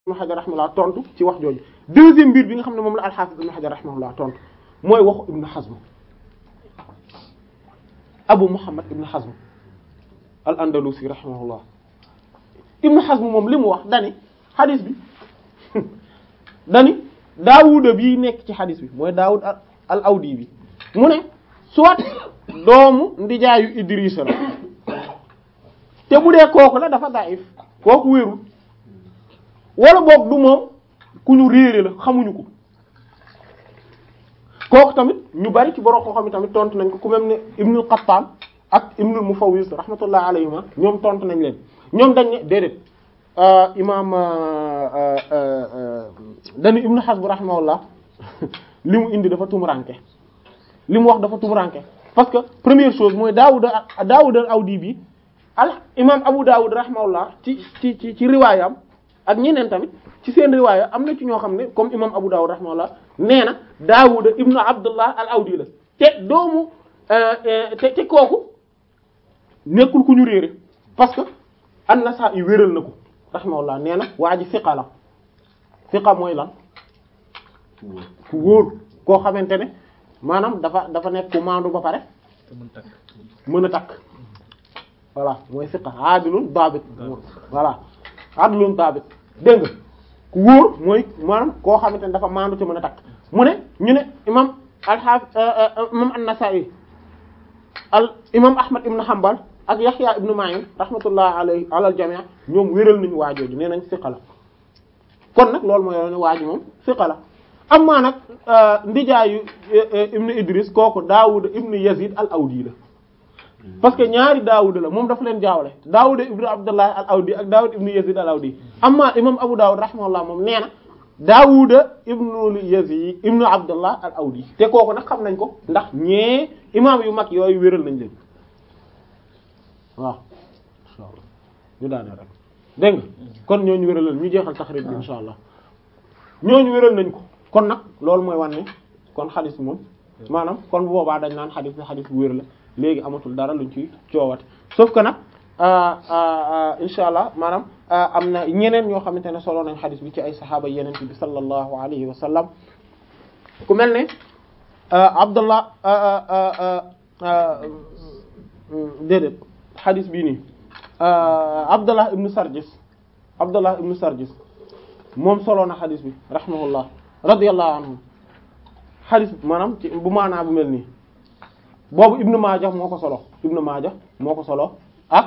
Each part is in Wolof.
ibn Hajar rahimahullah tontu ci wax jooju deuxième mbir bi nga xam ne moom la al-Hafiz ibn Hajar rahimahullah tontu mooy waxu Ibn Hazm Abu Muhammad ibn Hazm al-Andalusi rahimahullah Ibn Hazm moom li mu wax dani xadis bi dani Daawuda bii nekk ci xadis bi mooy Daawud al-Awdi bi mu ne soit doomu ndijaayu Idrisa la te bu dee kooku la dafa daif kooku wérul wala boog du moom ku ñu réere la xamuñu ko kooku tamit ñu bari ci borom koo xam ne tamit tontu nañ ko ku même ne Ibnul Qattan ak Ibnul Mufawwis rahmatullah alayhima ñoom tontu nañ leen ñoom dañ ne déedéet imaam dañu Ibnu Hazm rahimahullah li mu indi dafa tumuranke li mu wax dafa tumuranke parce que première chose mooy Daawud Daawud al-Awdi bi al imaam Abu Daawud rahimahullah ci ci ci ci riwaayam ak ñeneen tamit ci seen riwaaya am na ci ñoo xam ne comme imam Abu Dawud rahimahullah nee na Daawuda ibnu Abdullah al-Awdi la te doomu te te kooku nekkul ku ñu réere parce que an-Nasa'i wéral na ko rahimahullah nee na waa ji fiqa la fiqa mooy lan ku wóor koo xamante ne maanaam dafa dafa nekk ku maandu ba pare mën a takk voilà mooy fiqa aadilun daabit voilà aadilun daabit dégg nga ku wóor mooy maanaam koo xamante ne dafa maandu ci mën a takk mu ne ñu ne imam al-Hafiz imam an-Nasa'i al imam Ahmad ibn Hanbal ak Yahya ibn Ma'in rahmatullah alayhi ala al-jami' ñoom wéral nañu waajooju nee nañ siqa la kon nag loolu mooy yoone waaji moom siqa la amma nag ndijaayu ibn Idris kooku Daawud ibn Yazid al-Awdi la parce que ñaari Daawud la moom dafa leen jaawale Daawud ibn Abdullah al-Awdi ak Daawud ibn Yazid al-Awdi amma imam Abu Dawud rahimahullah moom nee na Daawud ibn Yazid ibn Abdullah al-Awdi te kooku nag xam nañ ko ndax ñee imam yu mag yooyu wéral nañ leen waaw inshallah ñu daane rek dégg nga kon ñooñu wéral ñu jeexal taxrib bi insha allah ñooñu wéral nañ ko kon nag loolu mooy wan ne kon xadis bi moom maanaam kon bu boobaa dañ naan xadis bi xadis bu wér la léegi amatul dara luñ ci coowate sauf que nag insha allah maanaam am na ñeneen ñoo xamante ne solo nañ xadis bi ci ay saxaaba yeneen bi sallallahu alayhi wa sallam ku mel ne abdullah déedéet xadis bii nii abdullah ibnu sarjis abdullah ibnu sarjis moom solo na xadis bi rahimahullah radiyallahu anhu xadis maanaam ci bu maanaa bu mel nii boobu ibnu maaja moo ko solo ibnu maaja moo ko solo ak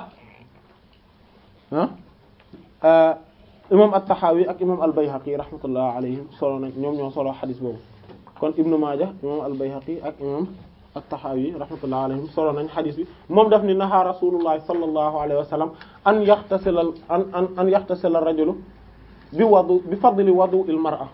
ah imam at-Tahawi ak imam al-Bayhaqi rahmatullah alayhim solo nañ ñoom ñoo solo xadis boobu kon ibnu maaja imam al-Bayhaqi ak imam at-Tahawi rahmatullah alayhim solo nañ xadis bi moom daf ni naha rasulullah sallallahu alayhi wa sallam an yaxtasila an an an yaxtasila ar-rajulu bi wadu bi fadli wadu al-mar'a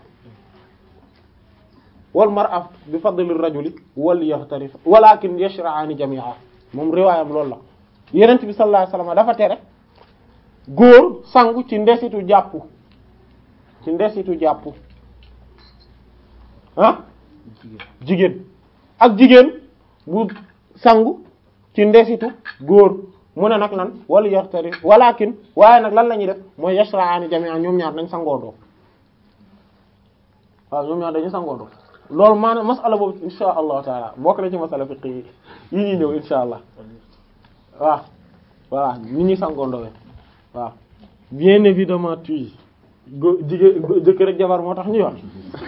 wal mar'a bi fadli ar-rajuli wal yaxtarif walakin yashra'ani jami'a moom riwaayam loolu la yenent bi sallallahu alayhi wa sallam dafa tere góor sangu ci ndesitu jàpp ci ndesitu jàpp ah jigéen ak jigéen bu sangu ci ndesitu góor mu ne nag lan wala yaxtari walakin waaye nag lan la ñuy def mooy yashra'ani jami'an ñoom ñaar dañ sangoondoo waaw ñoom ñaar dañu sangoondoo loolu maanaam masala boobu insha allahu taala bokk na ci masala fiqh yi yi ñuy ñëw insha allah waaw voilà ñi ñuy sangoondoo waaw bien évidemment tuy go jigéen jëkkër ak jabar moo tax ñuy wax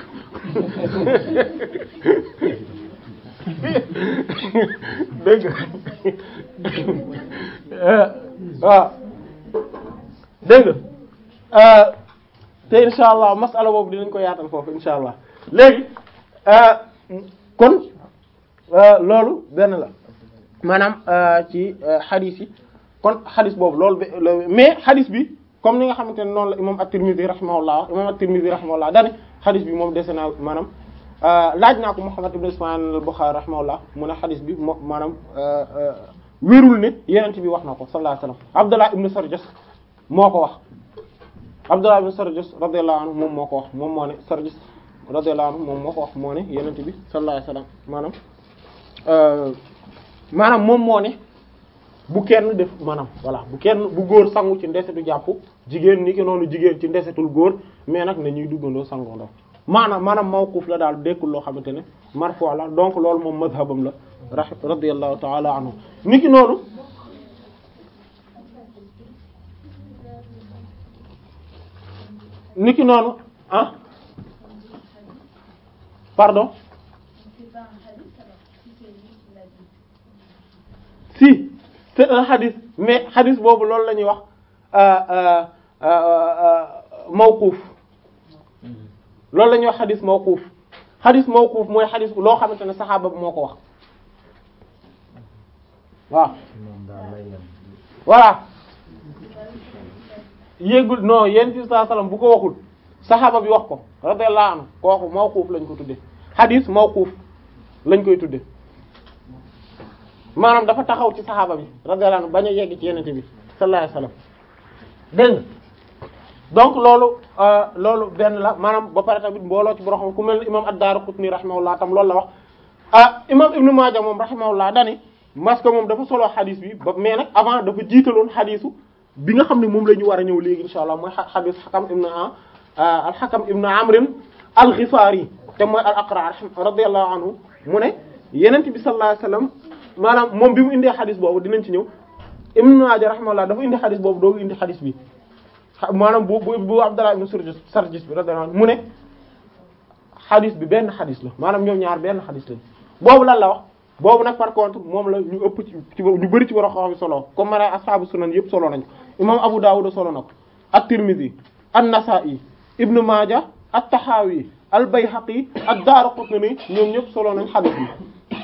dégg waaw dégg nga te insha allah masala boobu dinañ ko yaatal foofu insha allah léegi kon loolu benn la maanaam ci xadis yi kon xadis boobu loolu mais xadis bi comme ni nga xamante ne noonu la imam at-Tirmidhi rahimahullah imam at-Tirmidhi rahimahullah dane xadis bi moom dese naa maanaam laaj naa ko Muhammad ibn Ismaïl al-Bukhari rahimahullah mu ne xadis bi moo maanaam wérul ne yenent bi wax na ko sallallahu alayhi wasallam Abdullah ibn Sarjas moo ko wax Abdullah ibn Sarjas radiyallahu anhu moom moo ko wax moom moo ne Sarjas radiyallahu anhu moom moo ko wax moo ne yenent bi sallallahu alayhi wasallam maanaam maanaam moom moo ne bu kenn def maanaam voilà bu kenn bu góor sangu ci ndesetu jàpp jigéen ni ki noonu jigéen ci ndesetul góor mais nag na ñuy duggandoo sangondoo maanaam maanaam mawquf la daal dekkul loo xamante ne marfu la donc loolu moom mazhabam la ra radiyallahu ta'ala anhu ni ki noonu ni ki noonu ah pardon si c'est un hadith mais hadith boobu loolu la ñuy wax mawquf loolu la ñuy wax hadith mawquf hadith mawquf mooy hadith loo xamante ne saxaaba bi moo ko wax waaw voilà yéegul non yéen ci saa salaam bu ko waxul saxaaba bi wax ko radiyallahu anhu kooku mawquf lañ ko tudde hadith mawquf lañ koy tudde maanaam dafa taxaw ci saxaaba bi radiyallahu anhu bañ a yegg ci yenente bi sallallahu alayhi wasallam dégg nga donc loolu loolu benn la maanaam ba pare tamit mbooloo ci borom ku mel ne imam ad-Daraqutni rahimahullah tam loolu la wax ah imam Ibn Maaja moom rahimahullah dani parce que moom dafa solo xadis bi ba mais nag avant dafa jiitaloon xadisu bi nga xam ne moom la ñu war a ñëw léegi insha allah mooy xadis xakam ibn al-Hakam ibn Amr al-Ghifari te mooy al-Aqra radiyallahu anhu mu ne yenent bi sallallahu alayhi wasallam maanaam moom bi mu indee xadis boobu dinañ ci ñëw Ibn Maaja rahimahullah dafa indi xadis boobu doogu indi xadis bi maanaam bu bu bu Abdallah ibn Sarjis Sarjis bi radiyallahu anhu mu ne xadis bi benn xadis la maanaam ñoom ñaar benn xadis lañ boobu lan la wax boobu nag par contre moom la ñu ëpp ci ci ñu bëri ci war a xam solo comme ma ne ashaabu sunan yëpp solo nañ ko imam Abu Dawud solo na ko at-Tirmidhi an-Nasa'i Ibn Maaja at-Tahawi al-Bayhaqi ad-Daraqutni ñoom ñëpp solo nañ xadis bi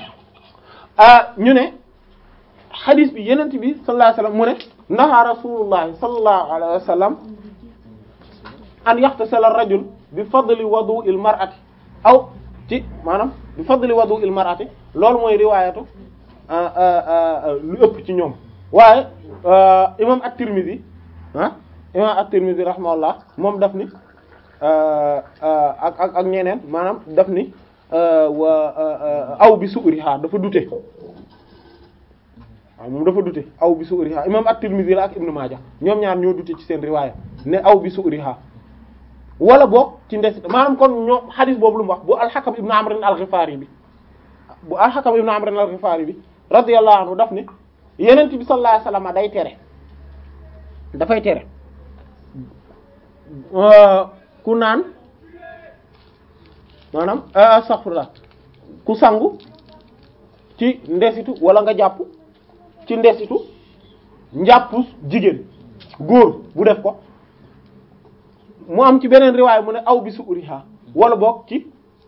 ñu ne xadis bi yenent bi sallallahu alayhi wasallam mu ne naha rasulullahi sallallahu alayhi wasallam an yaxtasala ar-rajul bi fadli wudu'il mar'ati aw ci maanaam bi fadli wudu'il mar'ati loolu mooy riwaayatu lu ëpp ci ñoom waaye imam at-Tirmidhi ah imam at-Tirmidhi rahimahullah moom daf ni ak ak ak ñeneen maanaam daf ni wa aw bi su'riha dafa dute waaw moom dafa dute aw bi su'riha imam at-Tirmidhi la ak Ibn Maaja ñoom ñaar ñoo dute ci seen riwaaya ne aw bi su'riha wala boog ci ndes maanaam kon ñoom xadis boobu lu mu wax bu al-Hakam ibn Amr al-Ghifari bi bu al-Hakam ibn Amr al-Ghifari bi radiyallahu anhu daf ne Yonent bi sallallahu alayhi wasallam day tere dafay tere ku naan maanaam astaghfirullah ku sangu ci ndesitu wala nga jàpp ci ndesitu njàppu jigéen góor bu def ko mu am ci beneen riwaay mu ne aw bi suuriha wala boog ci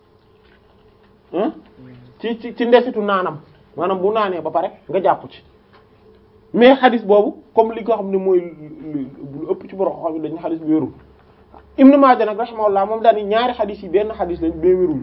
ci ci ci ndesitu naanam maanaam bu naanee ba pare nga jàpp ci mais xadis boobu comme li nga xam ne mooy lu ëpp ci borom xam ne dañu xadis bi wérul Ibn Maaja nag rahimahullah moom daal ni ñaari xadis yi benn xadis lañ mais wéruñu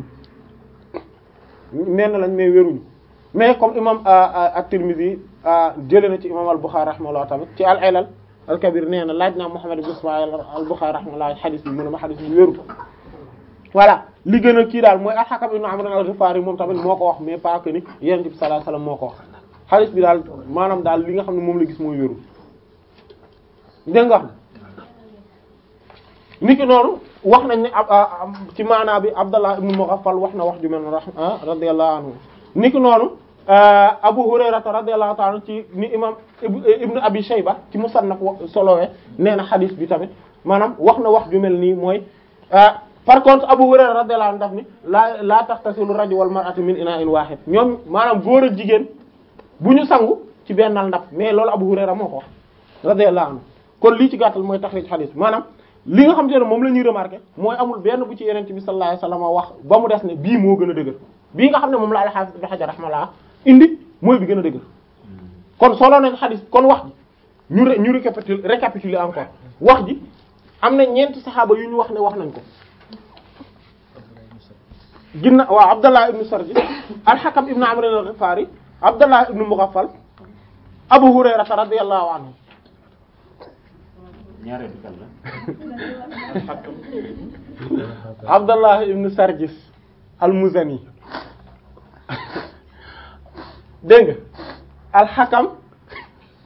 nenn lañ mais wéruñu mais comme imam at-Tirmidhi jëlee na ci imam al-Bukhari rahimahullah tamit ci al-Ilal al-Kabir nee na laaj naa Muhammad ibn Ismaïl al-Bukhari rahimahullah xadis bi mu ne ma xadis bi wérul voilà li gën a kii daal mooy al-Hakam ibn Amr al-Ghifari moom tamit moo ko wax mais pas que ni Yonent bi sallallahu alayhi wasallam moo ko wax xadis bi daal maanaam daal li nga xam ne moom la gis mooy wérul dégg nga niki noonu wax nañ ne ci maanaa bi Abdallah ibn Mughaffal wax na wax ju mel ne radiyallahu anhu niki noonu Abu Hurayrata radiyallahu ta'ala ci ni imam Ibn Abi Shayba ci Musannaf solowee nee na xadis bi tamit maanaam wax na wax ju mel nii mooy par contre Abu Hurayra radiyallahu anhu daf ni laa laa taxtasilu rajul wal mar'atu min ina'in wahid ñoom maanaam góor ak jigéen bu ñu sangu ci bennal ndab mais loolu Abu Hurayra moo ko wax radiyallahu anhu kon lii ci gàttal mooy taxrij xadis maanaam li nga xam te ne moom la ñuy remarquer mooy amul benn bu ci yeneen bi sallallahu alayhi wasallam wax ba mu des ne bii moo gën a dëgër bii nga xam ne moom la al-Hafiz Ibn Hajar rahimahullah indi mooy bi gën a dëgër kon solo nañ xadis kon wax ji ñu ñu récapitule récapituler encore wax ji am na ñeenti saxaaba yu ñu wax ne wax nañ ko ginna waaw Abdallah ibn Sarji al-Hakam ibn Amr al-Ghifari Abdallah ibn Mughaffal Abu Hurayra radiyallahu anhu ñaareelu kan la Abdallah ibn Sarjis al-Muzani dégg nga al-Hakam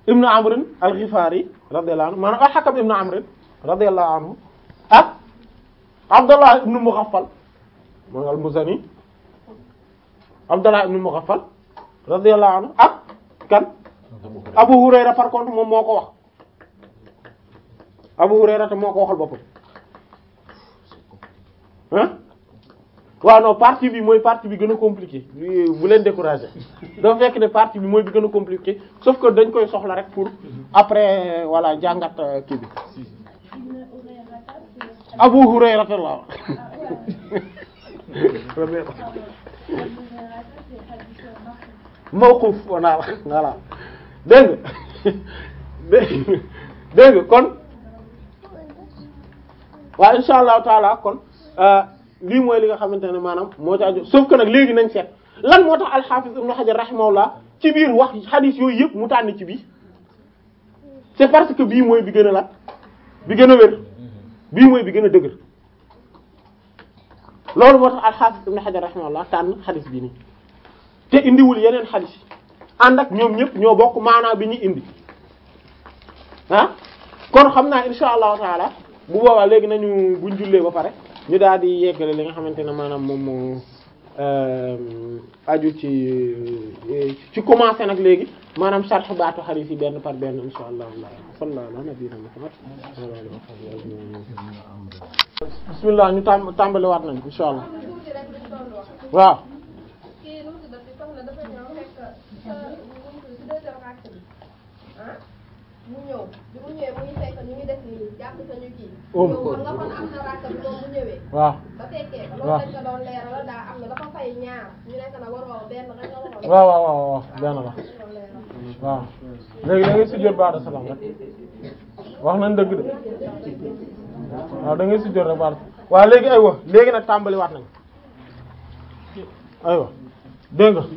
ibnu amr al-Ghifari radiyallahu anhu maanaam al-Hakam ibnu amr radiyallahu anhu ak Abdullah ibnu Mughaffal mooy al-Muzani Abdullah ibnu Mughaffal radiyallahu anhu ak kan Abu Hurayra par contre moom moo ko wax Abu Hurayra te moo ko waxal boppam ah waaw non partie bi mooy partie bi gën a compliqué bu leen décourager dafa fekk ne partie bi mooy bi gën a compliqué sauf que dañ koy soxla rek pour après voilà jàngat kii bi Abu Hurayra la mawquf voilà voilà dégg nga dégg nga kon waaw insha allahu taala kon lii mooy li nga xamante ne maanaam moo ci aju sauf que nag léegi nañ seet lan moo tax al-Hafiz Ibn Hajar rahimahullah ci biir wax hadith yooyu yëpp mu tànn ci bii c'est parce que bii mooy bi gën a lat bi gën a wér bii mooy bi gën a dëgër loolu moo tax al-Hafiz Ibn Hajar rahimahullah tànn hadith bii nii te indiwul yeneen hadith yi ànd ak ñoom ñëpp ñoo bokk maanaa bi ñu indi ah kon xam naa insha allahu taala bu boobaa léegi nañu buñ jullee ba pare ñu daal di yeggale li nga xamante ne maanaam moom moo aju ci ci commencé nag léegi maanaam sarx baatu xadiis yi benn par benn insha allah sallallahu ala nabiyina muhammad bismillah ñu tàm tàmbali waat nañ insha allah waaw mu ñëw bi mu ñëwee muy fekk ñu ngi def nii jàpp sañu kii. Um. yow xam nga kon am na rakk bi moom bu ñëwee. waaw ba fekkee ko waaw. loolu dañ ko doon leeral daa am na dafa fay ñaar ñu nekk na waroo benn rek nga waroon. waaw waaw waaw waaw benn la dañ ko leeral. waaw léegi da ngay sujjóot baada salaam rek wax nañ dëgg de waaw da ngay sujjóot rek baada waaw léegi aywa léegi nag tàmbali waat nañ aywa dégg nga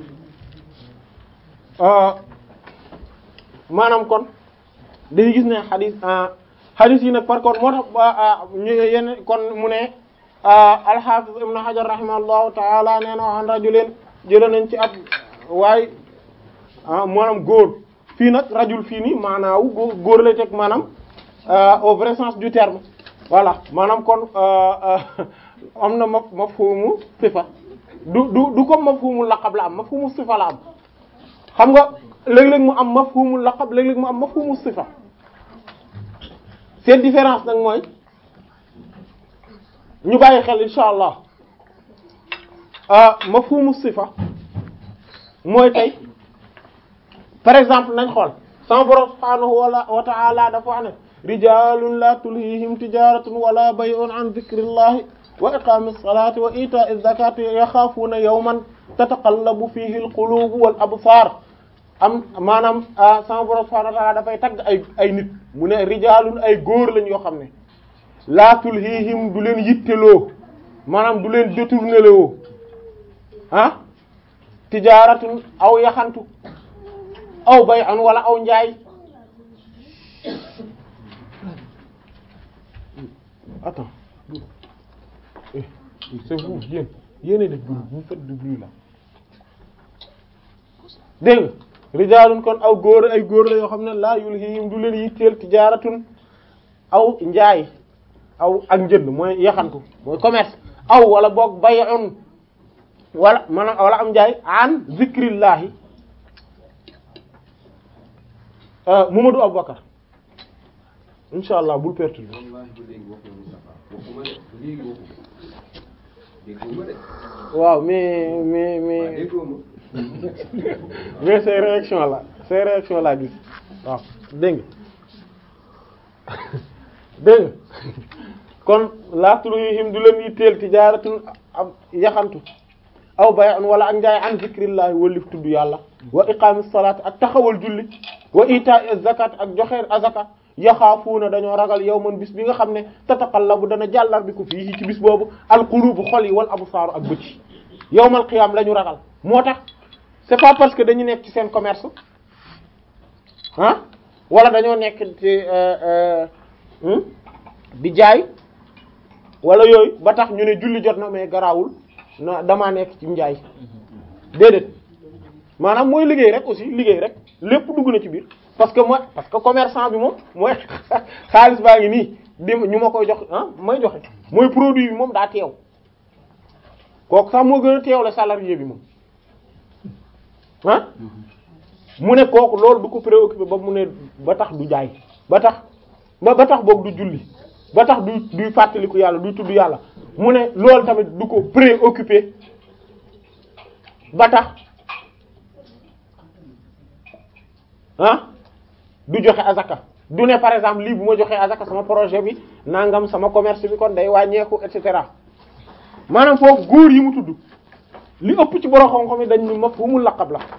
ah, maanaam kon dañuy gis ne xadis ah, xadis yi nag par contre moo tax ah, ah, ñu yenn kon mu ne ah, al-Hafiz Ibn Hajar rahimahullahu ta'ala nee na an rajulin jëlee nañ ci ab waaye ah maanaam góor fii nag rajul fii nii maanaawu góor góor lay teg maanaam euh, au vrai sens du terme voilà maanaam kon euh, euh, am na ma mafhumu sifa du du du comme mafhumu laqab la am mafhumu sifa la am xam nga léeg-léeg mu am mafhumu laqab léeg-léeg mu am mafhumu sifa seen différence nag mooy ñu bàyyi xel insha allah ah mafhumu sifa mooy tey par exemple nañ xool sama borom subhaanahu wala wa ta'ala dafa wax ne rijalun la tulhihim tijaratun wala bay'un an dhikrillahi wa iqamis salati wa ita'iz zakati yaxaafuna yawman tataqallabu fihi alqulubu wal absar am maanaam ah sama borom subhaanahu wa ta'ala dafay tagg ay ay nit mu ne rijalun ay góor lañ yoo xam ne la tulhihim du leen yitteloo maanaam du leen détourné loo ah tijaratun aw yaxantu aw bay an wala aw njaay attends eh, c'est vous yéen yéenay def bruit vous faites du bruit là dégg nga rijaalun kon aw góor ay góor la yoo xam ne laa yulhihim du leen yitteel tijaaratun aw njaay aw ak njënd mooy yaxantu mooy commerce aw wala boog bay'un wala maanaam wala am njaay an zikrillahi Euh, Mamadou Aboubacar incha allah bul perturber wallahi ba léegi waxuma Moustapha waxuma de léegi waxuma déggoo ma de waaw mais mais waaw mais déggoo ma mais ces réactions là ces réactions là gis waaw dégg nga dégg nga kon laatuluhim du leen yitteel tijaaratun ab yaxantu aw bay'un wala ak njaay an zikrillahi wallif tudd yàlla wa iqamis salaat ak taxawal julli wa ita'i zakat ak joxe azaka yaxaafuuna dañoo ragal yawman bis bi nga xam ne tataqallabu dana jàllar bi ko fii ci bis boobu alqulubu xol yi wal absaaru ak bët yi yawmal qiyaam la ñu ragal moo tax c'est pas parce que dañu nekk ci seen commerce ah wala dañoo nekk ci euh, euh, hmm? di jaay wala yooyu ba tax ñu ne julli jot na mais garaawul na damaa nekk ci njaay déedéet maanaam mooy liggéey rek aussi liggéey rek lépp dugg na ci biir parce que moi parce que commerçant bi moom mooy xaalis baa ngi nii di ñu ma koy jox ah may joxe mooy produit bi moom daa teew kooku sax moo gën a teew la salarié bi moom ah mu ne kooku loolu du ko préoccupé ba mu ne ba tax du jaay ba tax ba ba tax boog du julli ba tax du duy fàttaliku yàlla duy tudd yàlla mu ne loolu tamit du ko préoccupé ba tax ah du joxe azaka du ne par exemple lii bu ma joxee azaka sama projet bi nangam sama commerce bi kon day wàññeeku et cetera maanaam foofu góor yi mu tudd li ëpp ci borom xam-xam yi dañ ni mafhumul laqab la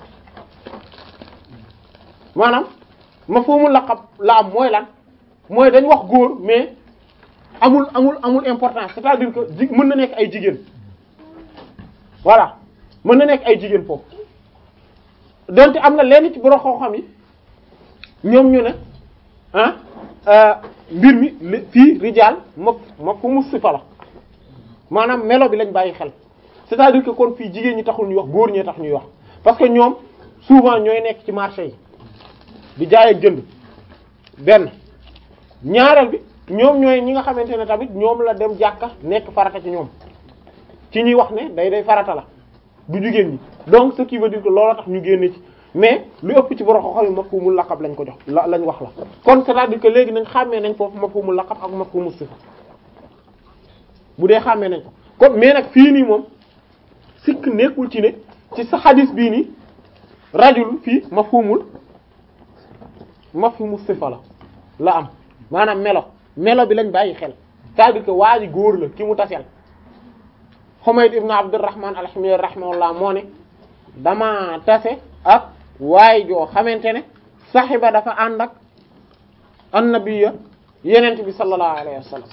maanaam mafhumul laqab la am mooy lan mooy dañ wax góor mais amul amul amul importance c'est-à-dire que ji mën na nekk ay jigéen voilà mën na nekk ay jigéen foofu donte am na lenn ci borom xam-xam yi ñoom ñu ne ah mbir mi li fii rijaal ma ma fu mu sifa la maanaam melo bi lañ bàyyi xel c'est-à-dire que kon fii jigéen ñi taxul ñuy wax góor ñee tax ñuy wax parce que ñoom souvent ñooy nekk ci marché yi di jaay ak jënd benn ñaareel bi ñoom ñooy ñi nga xamante ne tamit ñoom la dem jàkka nekk farata ci ñoom ci ñuy wax ne day day farata la du jigéen ñi donc ce qui veut dire que loolu tax ñu génne ci mais lu ëpp ci borom xoxo yi mafhumul laqab lañ ko jox la lañ wax la kon c'est-à-dire que léegi nañ xàmmee nañ foofu mafhumul laqab ak mafhumul sifa bu dee xàmmee nañ ko comme mais nag fii nii moom sikk nekkul ci ne ci sa xadis bii nii rajul fii mafhumul mafhumul sifa la la am maanaam melo melo bi lañ bàyyi xel c'est-à-dire que waa ji góor la ki mu taseel Humayd ibn Abdurrahman al-Himyari rahimahullah moo ne dama tase ak waaye joo xamante ne saxiba dafa ànd ak annabiya yenent bi sallallahu alayhi wa sallam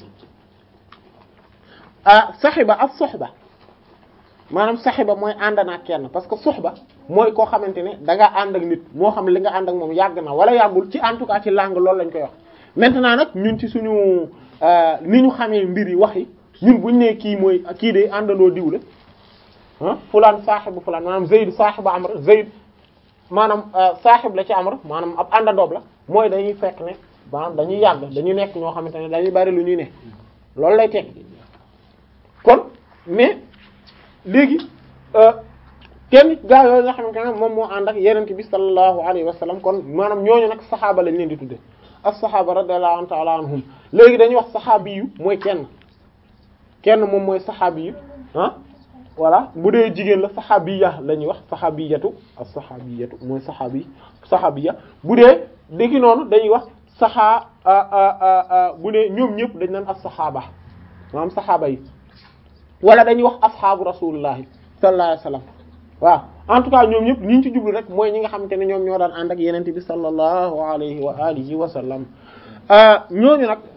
ah saxiba ak soxba maanaam saxiba mooy ànd na kenn parce que soxba mooy koo xamante ne da nga ànd ak nit moo xam li nga ànd ak moom yàgg na wala yàggul ci en tout cas ci langue loolu lañ koy wax maintenant nag ñun ci suñu ni ñu xamee mbir yi wax yi ñun buñ ne kii mooy kii de àndandoo diw la ah fulaan saaxibu fulaan maanaam Zayd saaxibu Amr Zayd maanaam saaxib la ci Amr maanaam ab àndandoob la mooy dañuy fekk ne maanaam dañuy yàgg dañuy nekk ñoo xamante ne dañuy bari lu ñuy ne loolu lay teg kon mais léegi kenn gaa yooyu nga xamante ne moom moo ànd ak yenente bi sallallahu alayhi wa sallam kon maanaam ñooñu nag saxaaba lañ leen di tudde as-saxaaba radiyallahu ta'ala anhum léegi dañuy wax saxaabi yu mooy kenn kenn moom mooy saxaabi yu ah voilà bu dee jigéen la saxaabiya la ñuy wax saxaabiyatu as-saxaabiyatu mooy saxaabi saxaabiya bu dee déggi noonu dañuy wax saxaa bu dee ñoom ñëpp dañ naan as-saxaaba maanaam saxaaba yi wala dañuy wax asxaabu rasulillahi sallallahu alayhi wasallam waaw en tout cas ñoom ñëpp ñi ñu ci jublu rek mooy ñi nga xamante ne ñoom ñoo daan ànd ak yenente bi sallallahu alayhi wa alihi wa sallam ñooñu nag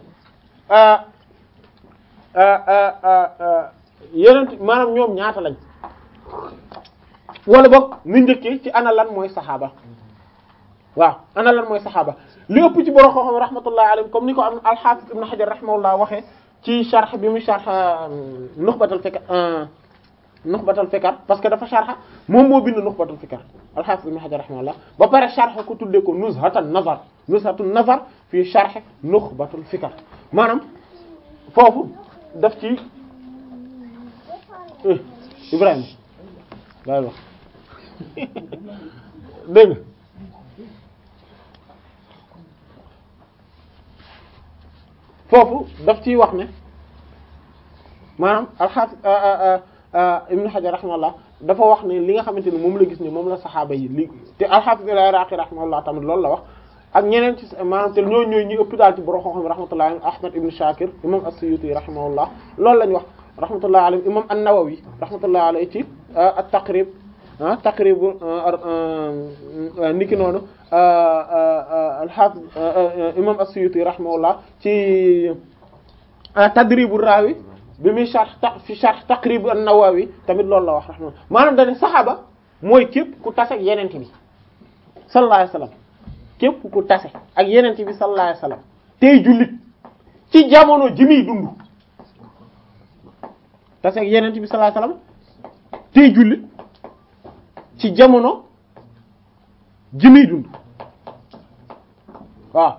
yenent maanaam ñoom ñaata lañ wala boog ni njëkkee ci ana lan mooy saxaaba waaw ana lan mooy saxaaba li ëpp ci borom xam-xam rahmatullahi alayhi comme ni ko am al-Hafiz Ibn Hajar rahimahullah waxee ci sharh bi mu sharh Nukhbatul Fikr Nukhbatul Fikr parce que dafa sharh moom moo bind Nukhbatul Fikr al-Hafiz Ibn Hajar rahimahullah ba pare sharh ko tuddee ko Nuzhatun Nazar Nuzhatun Nazar fii sharh Nukhbatul Fikr maanaam foofu daf ci Ibrahima daal wax dégg nga foofu daf ciy wax ne maanaam alxaafis Ibn Hajar rahimahullah dafa wax ne li nga xamante ne moom la gis ne moom la saxaaba yi li te alxaafis al-Iraqi rahimahullah tamit loolu la wax ak ñeneen ci maanaam te ñooñu ñooy ñu ëpp daal ci borom xam-xam rahmatullah Ahmad ibn Shakir imam as-Suyuti rahimahullah loolu lañ wax rahmatullah alayhi imam an-Nawawi rahmatullah alayhi ci at-Taqrib ah Taqrib niki noonu al-Hafiz imam as-Suyuti rahimahullah ci Tadrib ar-Rawi bi muy sharh fi sharh Taqrib an-Nawawi tamit loolu la wax rahmatullah maanaam dañu saxaaba mooy képp ku tase ak yenente bi sallallahu alayhi wasallam képp ku tase ak yenente bi sallallahu alayhi wasallam tey jullit ci jamono ji muy dund tase ak yenente bi sallallahu alayhi wasallam tey jullit ci jamono ji muy dund waaw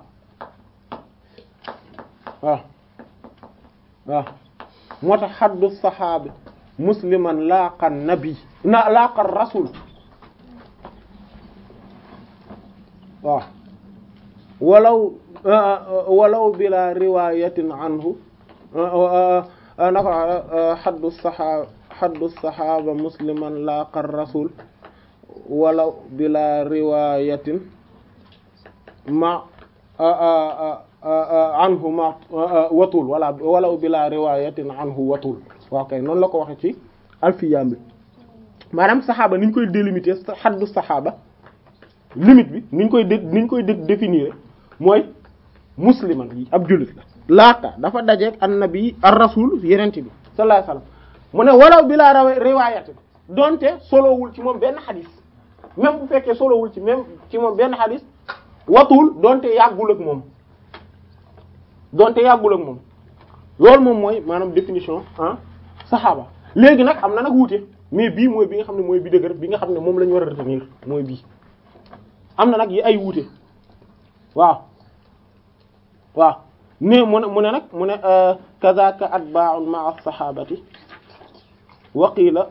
waaw waaw moo tax xaddu saxaabi musliman laaqa nabi na laaqa rasul waaw walaw walaw bila riwayatin anhu naka xaddu saxaaba xaddu saxaaba musliman laaqa rasul walaw bila riwayatin ma anhu ma watul wala walaw bila riwayatin anhu watul waaw kay noonu la ko waxe ci alfiyam bi maanaam saxaaba ni ñu koy délimiter xaddu saxaaba limite bi ni ñu koy ni ñu koy définir mooy musliman yi ab jullit la laata dafa dajeeg annabi ar rasul yenent bi sallallahu alayhi wasallam mu ne walaw bila riwayatin donte solowul ci moom benn xadis même bu fekkee solowul ci même ci moom benn xadis watul donte yàggul ak moom donte yàggul ak moom loolu moom mooy maanaam définition ah saxaaba léegi nag am na nag wuute mais bii mooy bi nga xam ne mooy bi dëgër bi nga xam ne moom la ñu war a retenir mooy bii am na nag yi ay wuute waaw waaw ne mu ne mu ne nag mu ne kazaka atba'un ma'a sahabati wa qila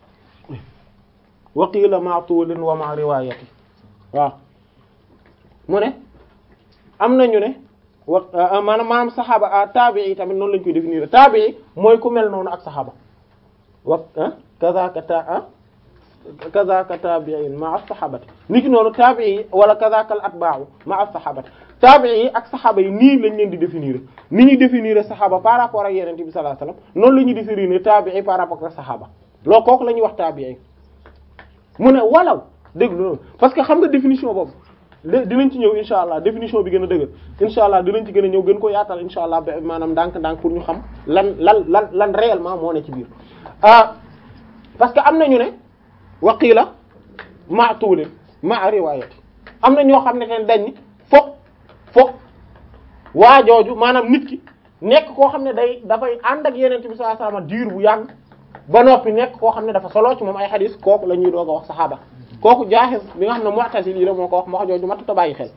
wa qila ma'a tulin wa ma'a riwayati waaw mu ne am nañu ne wa maanaam maanaam saxaaba taabii tamit noonu lañ koy définir taabii mooy ku mel noonu ak saxaaba wa kazaka ta kazaka taabiin ma as-sahabati niki noonu taabii wala kazaka al atba'u ma as-sahabati taabii ak saxaaba yi nii lañ leen di définir ni ñuy définir saxaaba par rapport ak yonent bi sallallahu alayhi wasallam noonu la ñuy définir taabii par rapport ak saxaaba loolu kooku la ñuy wax taabii mu ne walaw dégg loolu parce que xam nga définition boobu dinañ ci ñëw insha allah définition bi gën a dëgër insha allah dinañ ci gën a ñëw gën ko yaatal insha allah ba maanaam ndànk-ndànk pour ñu xam lan lan lan lan réellement moo ne ci biir ah parce que am nañu ne waqila ma tuulin ma riwayati am na ñoo xam ne ten dañ ni foog foog waa jooju maanaam nit ki nekk koo xam ne day dafay ànd ak yeneen bi sallallahu alayhi wasallam diir bu yàgg ba noppi nekk koo xam ne dafa solo ci moom ay xadis kooku la ñuy doog a wax saxaaba kooku jaaxis bi nga xam ne mu'tazili yi la moo ko wax wax jooju matuta bàyyi xel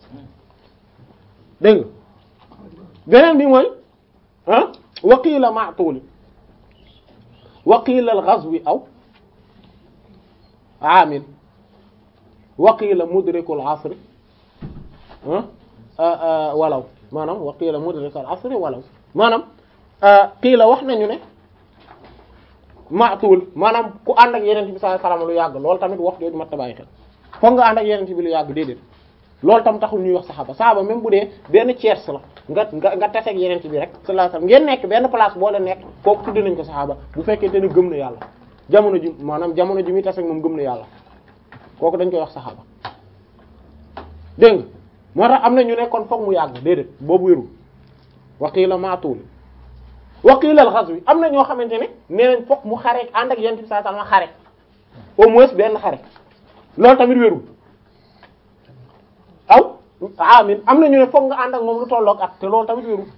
dégg nga beneen bi mooy ah waqiila ma'tuuli waqiila al-ghazwi aw aamil waqiila mudrikul asri walaw maanaam waqiila mudrikul asri walaw maanaam qiila wax nañu ne maatuul maanaam ku ànd ak yeneen bi sallallahu alayhi wasallam lu yàgg loolu tamit wax jooju mat a bàyyi xel foog nga ànd ak yeneen bi lu yàgg déedéet loolu tam taxul ñuy wax saxaaba saxaaba même bu dee benn tiers la nga nga nga taseeg yeneen bi rek sallallahu alayhi wasallam ngeen nekk benn place boo leen nekk kooku tudde nañ ko saxaaba bu fekkente ne gëm na yàlla jamono ji maanaam jamono ji muy taseeg moom gëm na yàlla kooku dañ koy wax saxaaba dégg nga moo tax am na ñu nekkoon foog mu yàgg déedéet boobu wérul waqiila maatuul waqila al-ghazwi am na ñoo xamante ne nee nañ fokk mu xare ànd ak yonent bi sallallahu alayhi wasallam xare au moins benn xare loolu tamit wérul aw amin am na ñu ne fokk nga ànd ak moom lu tolloog at te loolu tamit wérul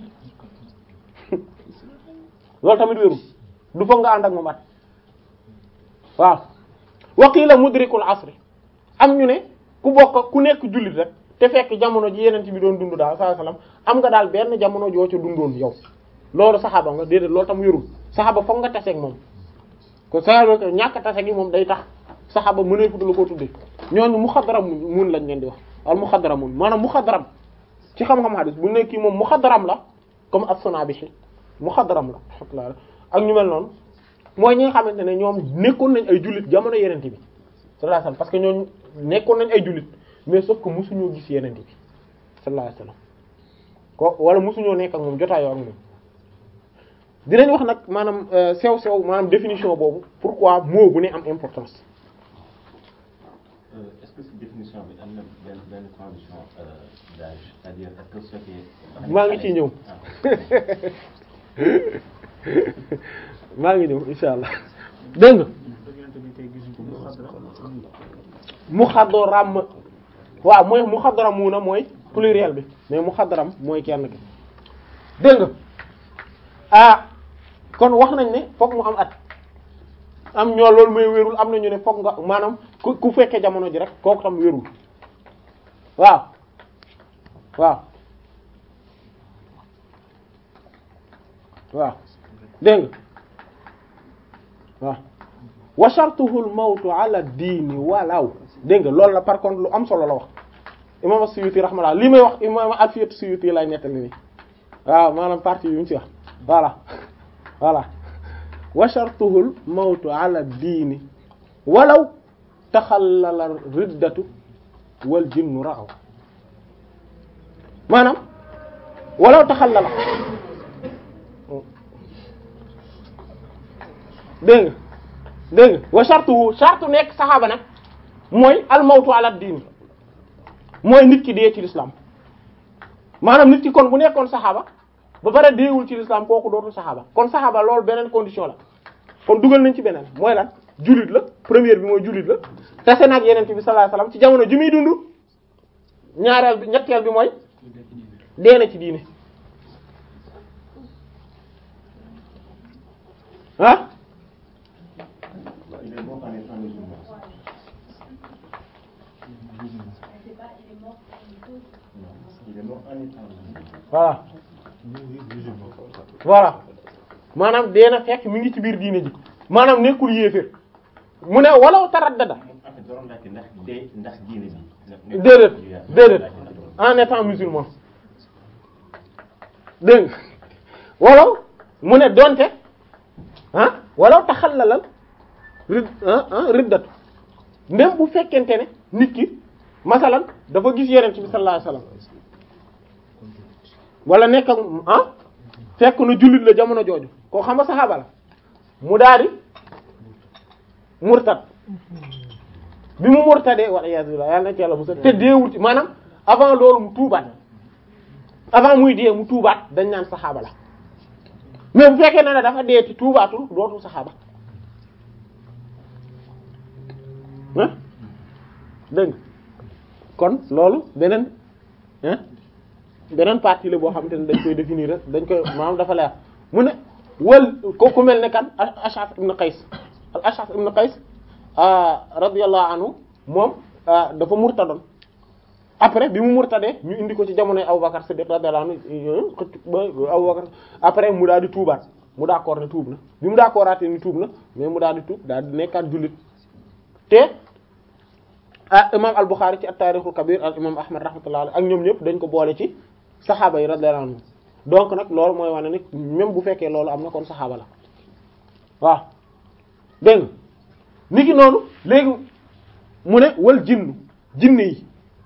loolu tamit wérul du fokk nga ànd ak moom at waaw waqila mudrikul asri am ñu ne ku bokk ku nekk jullit rek te fekk jamono ji yonent bi doon dund daal sallallahu alayhi wasallam am nga daal benn jamono joo ca dundoon yow loolu saxaaba nga déedéet loolu tam yorul saxaaba foog nga taseeg moom kon saxaaba ñàkk tase gi moom day tax saxaaba mënee futu la ko tuddee ñooñu muxadram mun lañ leen di wax al muxadram mun maanaam muxadram ci xam-xam hadis bu nekk kii moom muxadram la comme as-Sunabihi muxadram la alhamdulillah ak ñu mel noonu mooy ñi nga xamante ne ñoom nekkoon nañ ay jullit jamono yenente bi sallallahu alayhi wasallam parce que ñooñu nekkoon nañ ay jullit mais sauf que mosuñoo gis yenente bi sallallahu alayhi wasallam ko wala mosuñoo nekk ak moom jotaayoo ak moom dinañ wax nag maanaam sew sew maanaam définition boobu pourquoi mot bu ne am importance. est-ce que cette définition bi am na benn benn condition d'âge c'est-à-dire est-ce que su fekkee. maa ngi ciy ñëw maa ngi ñëw insha allah dégg nga. muxadram waaw mooy muxadramuna mooy pluriel bi mais muxadram mooy kenn ki dégg nga ah. kon wax nañ ne fokk mu am at am ñoo loolu mooy wérul am na ñu ne fokk nga maanaam ku ku fekkee jamono ji rek kooku tam wérul waaw waaw waaw dégg nga waaw wa shartuhu al mawtu ala diini walaw dégg nga loolu la par contre lu am solo la wax imam as-Suyuti rahmallah li may wax imam Alfiyat Suyuti lay nettali ni waaw maanaam partie yu ñu ci wax voilà voilà wa shartuhu al mawtu ala diini walaw taxallala riddatu wal jinnu ra'aw maanaam walaw taxallala dégg nga dégg nga wa shartuhu shartu nekk saxaaba nag mooy al mawtu ala diini mooy nit ki dee ci l'islam maanaam nit ki kon bu nekkoon saxaaba ba pare deewul ci l'islam kooku dootul saxaaba kon saxaaba loolu beneen condition la kon dugal nañ ci beneen mooy lan jullit la première bi mooy jullit la tase nag yeneen bi sallallahu alayhi wasallam ci jamono ji muy dund ñaareel bi ñetteel bi mooy dee na ci diine ah Il est mort en étant musulman. Non, il est mort en étant musulman. voilà voilà maanaam dee na fekk mi ngi ci biir diine ji maanaam nekkul yéeféer mu ne walaw taraddada En fait, doon laajte ndax dee ndax diine bi. déedéet déedéet en étant musulman dégg nga walaw mu ne donte ah walaw taxallalal rid ah ah riddatu même bu fekkente ne nit ki masalan dafa gis yeneen bi sallallahu alayhi wasallam wala nekk ak ah fekk na jullit la jamono jooju koo xam nga saxaaba la mu daal di murtad bi mu murtadee wala iyaazu billah yàlla na ci yàlla bu te deewul ci maanaam avant loolu mu tuubaat avant muy dee mu tuubaat dañ naan saxaaba la mais bu fekkee ne ne dafa dee ci tuubaatul dootul saxaaba ah dégg nga kon loolu beneen ah beneen partie la boo xamante ne dañ koy définir rek dañ koy maanaam dafa leer mu ne wal ko ku mel ne kan Ash'ath ibn Qays al Ash'ath ibn Qays radiyallahu anhu moom dafa murtadoon après bi mu murtadee ñu indi ko ci jamonoy Abubakar Siddiq radiyallahu anhu xëcc ba Abubakar après mu daal di tuubaat mu d'accord ne tuub na bi mu d'accordaatee ni tuub na mais mu daal di tuub daal di nekkaat jullit te ah imam al-Bukhari ci at-Tarikhul Kabir al imam Ahmad rahmatullahi alayhi ak ñoom ñëpp dañ ko boole ci saxaaba yi radiyallahu anhu donc nag loolu mooy wane ni même bu fekkee loolu am na kon saxaaba la waaw dégg nga ni ki noonu léegi mu ne wal jinnu jinne yi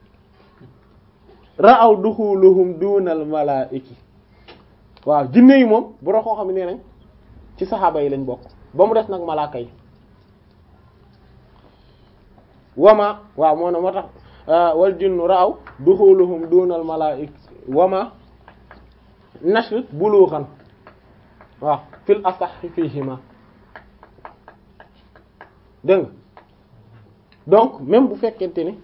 ra'aw duxuluhum dunal malaa'iki waaw jinne yi moom bu koo xam ne nee nañ ci saxaaba yi lañ bokk ba mu des nag malaaka yi wama waaw moo ne moo tax wal jinnu ra'aw duxuluhum dunal malaa'iki wama nashr bulughan waaw fil asahhi fihima dégg nga donc même bu fekkente ne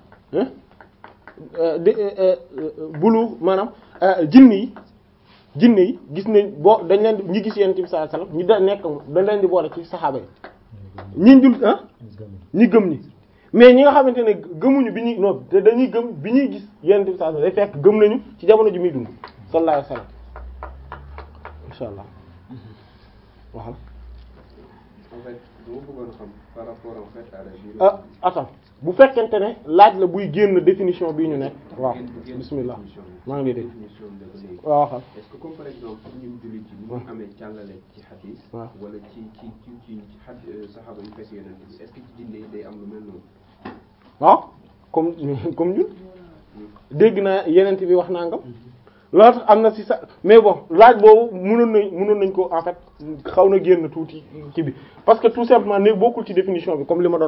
de bulu maanaam jinne yi jinne yi gis nañ boo dañ leen di ñi gis yonent bi sallallahu alayhi wasallam ñi da nekk dañ leen di boole ci saxaaba yi ñi jul ah ñi gëm ñi mais ñi nga xamante ne gëmuñu bi ñuy non te dañuy gëm bi ñuy gis yonent bi sallallahu alayhi wasallam day fekk gëm nañu ci jamono ji muy dund sallallahu alayhi wasallam insha allah waxal en fait dama bëggoon xam par rapport en fait à la durée. ah attends bu fekkente ne laaj la buy génn définition bii ñu nekk waaw bismillah maa ngi lay dégg définition bi dafa léegi. waaw waxal est-ce que comme par exemple ñun jullit yi ñu amee càllale ci xadis waaw. wala ci ci ci ci xad saxaaba yu fekk yeneen bi est-ce que ci jinne yi day am lu mel noonu waaw comme comme ñun dégg naa yeneen bi wax nangam loolu tax am na ci sa mais bon laaj boobu mënoon nañ mënoon nañ ko en fait xaw na génn tuuti ci bi parce que tout simplement ne bokkul ci définition bi comme li ma doon